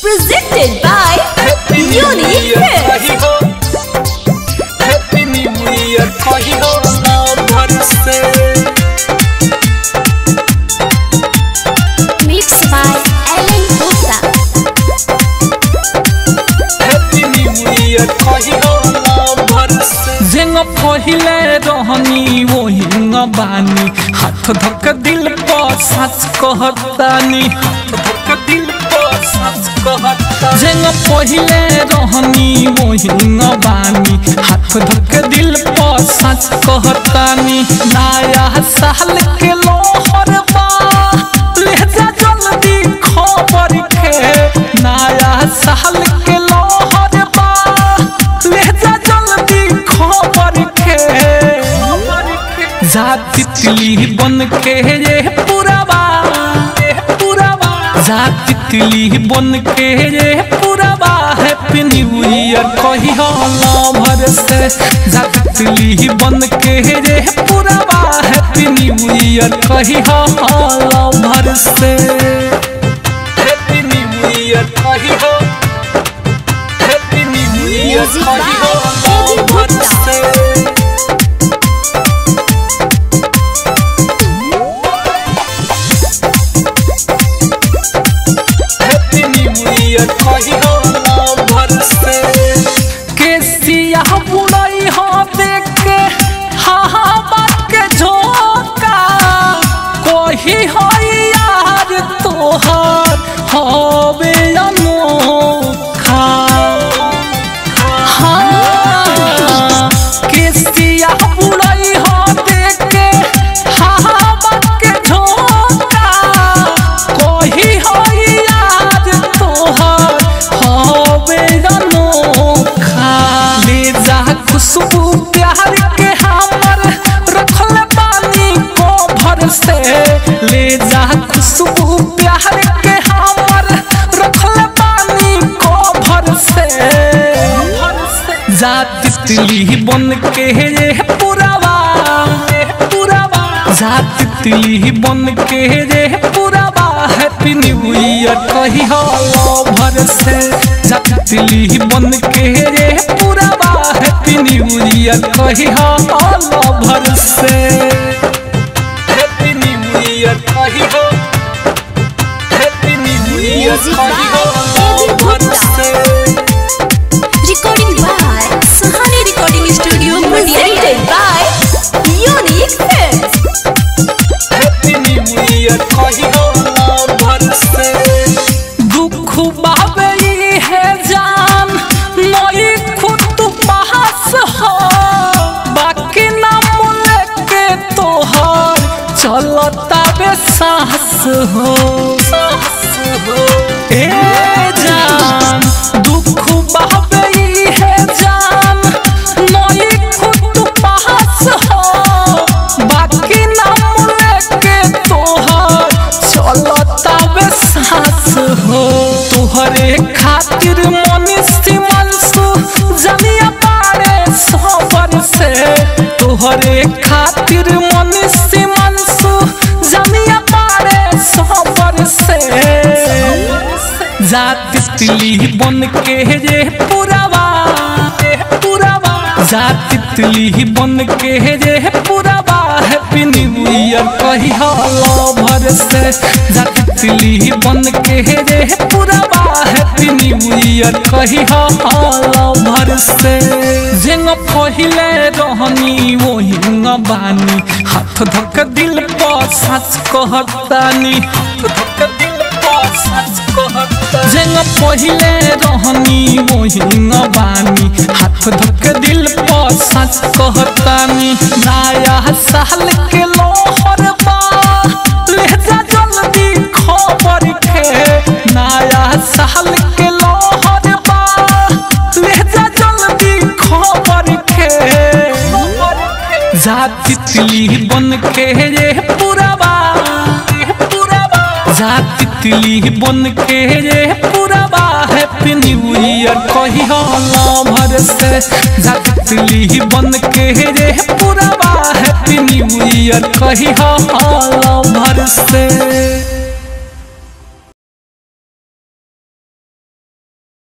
Presented by Unique Hits. Happy New Year कहियो नाम भर से Mixed by Ellen Gupta. Happy New Year कहियो नाम भर से जेंग पहिले रहनी वही बानी हाथ धक दिल पर सच कहतानी हाथ धक दिल पर सच कहता जेंग पहिले रहनी वही बानी हाथ धक दिल पर सच कहतानी नया साल के लोहर बा ले जा जल्दी खबर के नया साल के लोहर बा ले जा जल्दी खबर के जा तितली बन के ये पुरावा जा तितली बन के ये पुरावा हैप्पी न्यू ईयर कही भर से जा तितली बन के ये पुरावा हैप्पी न्यू ईयर कही भर से हैप्पी न्यू ईयर कही हैप्पी न्यू ईयर Music कही by Eddie भर Gupta. से हैप्पी न्यू ईयर कहियो नाम भर से केसिया बुड़ई हो देख के हा हा बात के झोंका कोही हो यार तोहर होवे अनोखा हाँ केसिया बुड़ई हो देख के हा हा बात के झोंका कोही हो यार तोहर होवे अनोखा ले जा खुशबू प्यार के हमर रखल पानी को भर से ले जा खुशबू प्यार के हमर रखल पानी को भर से जा तितली बन के ये पुरावा पुरावा जा तितली बन के ये पुरावा हैप्पी न्यू ईयर कही भर से जा तितली बन के ये पुरावा हैप्पी न्यू ईयर कही भर से हैप्पी न्यू ईयर कही हैप्पी न्यू ईयर Music कही by Eddie भर Gupta. से Recording by Sahani Recording Studio, Presented by Unique Hits. Happy new year कहियो नाम भर से दुख बाबे ई है जान नई खुद पास हो बाकी नाम लेके तोहर चलता बे साहस हो साहस हो ए जान दुख बाबे ई है जान नई खुद पास हो बाकी नाम लेके तोहर चलता बे सास हो तोहरे खातिर मनुष्य मनसु जलिया पारे सबर से तोहरे खातिर मनुष्य मनसु जलिया पारे सबर से जा तितली बन के ये पुरावा पुरावा जा तितली बन के ये पुरावा हैप्पी न्यू ईयर कही भर से जा तितली बन के ये पुरावा हैप्पी न्यू ईयर कही भर से जेंग पहिले रहनी वही बानी हाथ धक दिल पर सच कहतानी हाथ धक दिल पर सच कहता जेंग पहिले रहनी वही बानी हाथ धक दिल पर सच कहतानी नया साल के लोहर बा ले जा जल्दी खबर के नया साल के लोहर बा ले जा जल्दी खबर के जा तितली बन के ये पुरावा जा तितली बन के ये पुरावा हैप्पी न्यू ईयर कही भर से जा तितली बन के ये पुरावा हैप्पी न्यू ईयर कही भर से